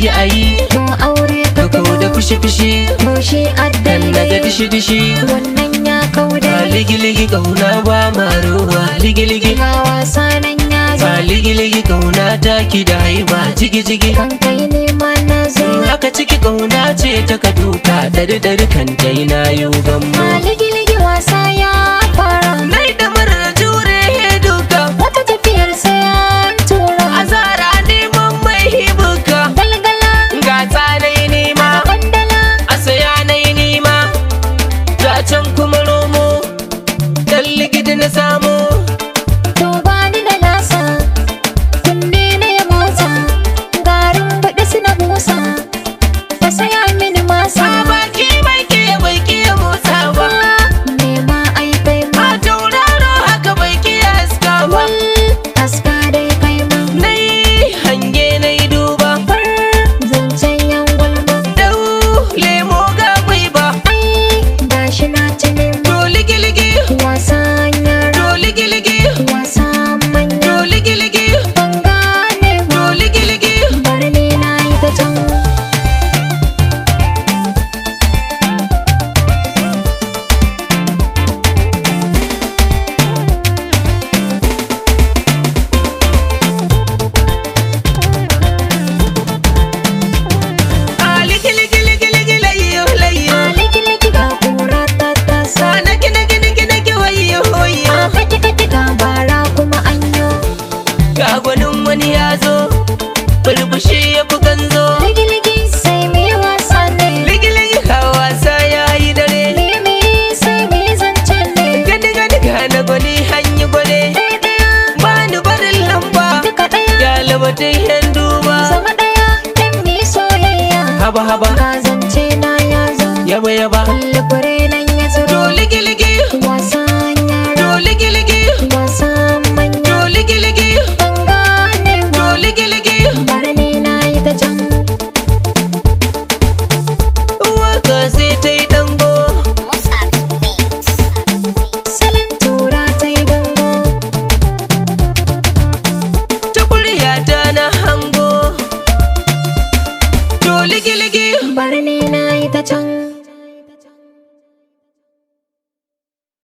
ayi ayi to aure ka ka kau da fushi fushi to shi dan na ga addalai dishi dishi wannan ya kauda ba ligi ligi kauna ba maruwa ligi ligi ga wasa nan ya zo ba ligi ligi kauna ta ki da haiba jigi jigi kan kai nema na zo haka ciki kauna ce ta ka duka dari dari kan dai na yi gammo ligi-ligi wasa ya fara nai da marar jure duka wata tafiyar sai an tura azara neman mai hibuka galgala ga tsanai nema kwandala a saya na yi nima ta can kuma romo dan ligidi na samu to ba ni da nasa kunne na ya motsa garin baɗi suna busa ka saya mini masa a baki mai ke bai ke motsa ba nema ai kai ma a tauraro haka bai ke aska ba wal aska dai kai ma na yi hange na yi duba far zancen yan gulma dau lemo ga ba ai gashi na ci nema to ligi-ligi wasan yara to ligi-ligi wasan manya to ligi-ligi ban gane ba to ligi-ligi bari ni na yi ta can a ligi-ligi-ligi-ligi layyo layyo liki-liki ga kura ta tasa a naki naki naki naki wayyo wayyo a kati-kati ga bara kuma anyo ga gwanin wani ya zo burbushi ya fi ganzo liki-liki sai me wasa ne ligi-ligi ka wasa ya yi dare me sai me zance ne gani gani ga na gwani hanyi gwale ɗaya-ɗaya ba ni barin lamba duka ɗaya ya labatai yan duba zama ɗaya ɗan mi soyayya haba haba ga zance na ya zo yaba yaba kulle fure nan ya to zuro ligi-ligi wasan